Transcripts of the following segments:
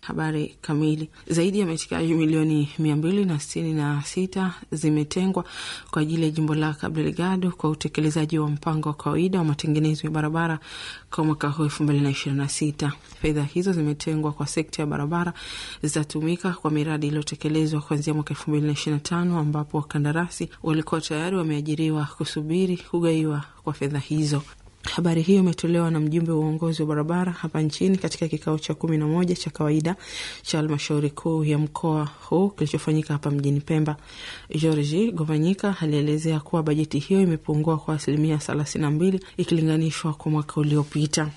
Habari kamili. Zaidi ya metikaji milioni mia mbili na sitini na sita zimetengwa kwa ajili ya jimbo la Cabo Delgado kwa utekelezaji wa mpango wa kawaida wa matengenezo ya barabara kwa mwaka huu elfu mbili na ishirini na sita. Fedha hizo zimetengwa kwa sekta ya barabara, zitatumika kwa miradi iliyotekelezwa kuanzia mwaka elfu mbili na ishirini na tano ambapo wakandarasi walikuwa tayari wameajiriwa kusubiri kugaiwa kwa fedha hizo. Habari hiyo imetolewa na mjumbe wa uongozi wa barabara hapa nchini katika kikao cha kumi na moja cha kawaida cha halmashauri kuu ya mkoa huu kilichofanyika hapa mjini Pemba. Georgi Govanyika alielezea kuwa bajeti hiyo imepungua kwa asilimia thelathini na mbili ikilinganishwa kwa mwaka uliopita.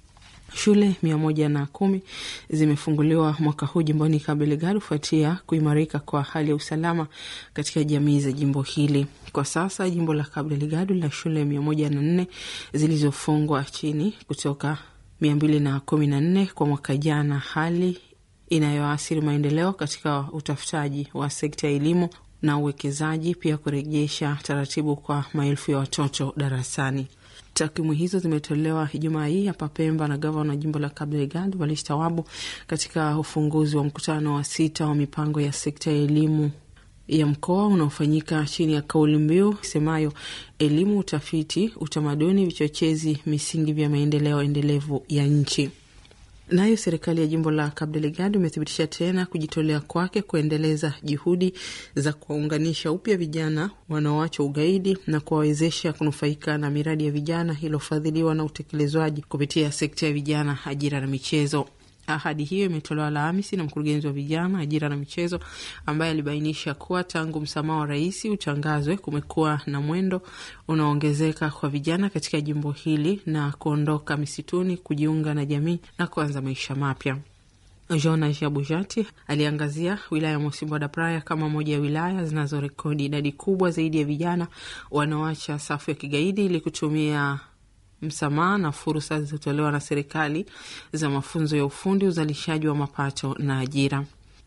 Shule mia moja na kumi zimefunguliwa mwaka huu jimboni Cabo Delgado kufuatia kuimarika kwa hali ya usalama katika jamii za jimbo hili. Kwa sasa jimbo la Cabo Delgado lina shule mia moja na nne zilizofungwa chini kutoka mia mbili na kumi na nne kwa mwaka jana, hali inayoathiri maendeleo katika utafutaji wa sekta ya elimu na uwekezaji, pia kurejesha taratibu kwa maelfu ya watoto darasani. Takwimu hizo zimetolewa Ijumaa hii hapa Pemba na gavana wa jimbo la Cabo Delgado Walish Tawabu katika ufunguzi wa mkutano wa sita wa mipango ya sekta ya elimu ya mkoa unaofanyika chini ya kauli mbiu isemayo elimu, utafiti, utamaduni, vichochezi, misingi vya maendeleo endelevu ya nchi. Nayo serikali ya jimbo la Cabo Delgado imethibitisha tena kujitolea kwake kuendeleza juhudi za kuwaunganisha upya vijana wanaoacha ugaidi na kuwawezesha kunufaika na miradi ya vijana iliyofadhiliwa na utekelezwaji kupitia sekta ya vijana, ajira na michezo. Ahadi hiyo imetolewa Alhamisi na mkurugenzi wa vijana, ajira na michezo, ambaye alibainisha kuwa tangu msamaha wa rais utangazwe kumekuwa na mwendo unaoongezeka kwa vijana katika jimbo hili na kuondoka misituni, kujiunga na jamii na kuanza maisha mapya. Jonas Jabujati aliangazia wilaya ya Mosimbo da Praia kama moja ya wilaya zinazorekodi idadi kubwa zaidi ya vijana wanaoacha safu ya kigaidi ili kutumia msamaha na fursa zilizotolewa na serikali za mafunzo ya ufundi, uzalishaji wa mapato na ajira.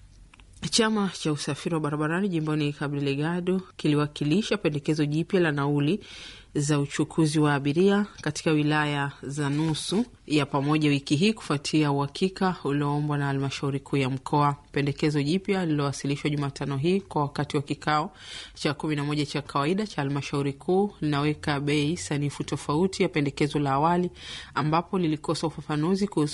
Chama cha usafiri wa barabarani jimboni Cabo Delgado kiliwakilisha pendekezo jipya la nauli za uchukuzi wa abiria katika wilaya za nusu ya pamoja wiki hii kufuatia uhakika ulioombwa na halmashauri kuu ya mkoa. Pendekezo jipya lililowasilishwa Jumatano hii kwa wakati wa kikao cha kumi na moja cha kawaida cha halmashauri kuu linaweka bei sanifu tofauti ya pendekezo la awali ambapo lilikosa ufafanuzi kuhusu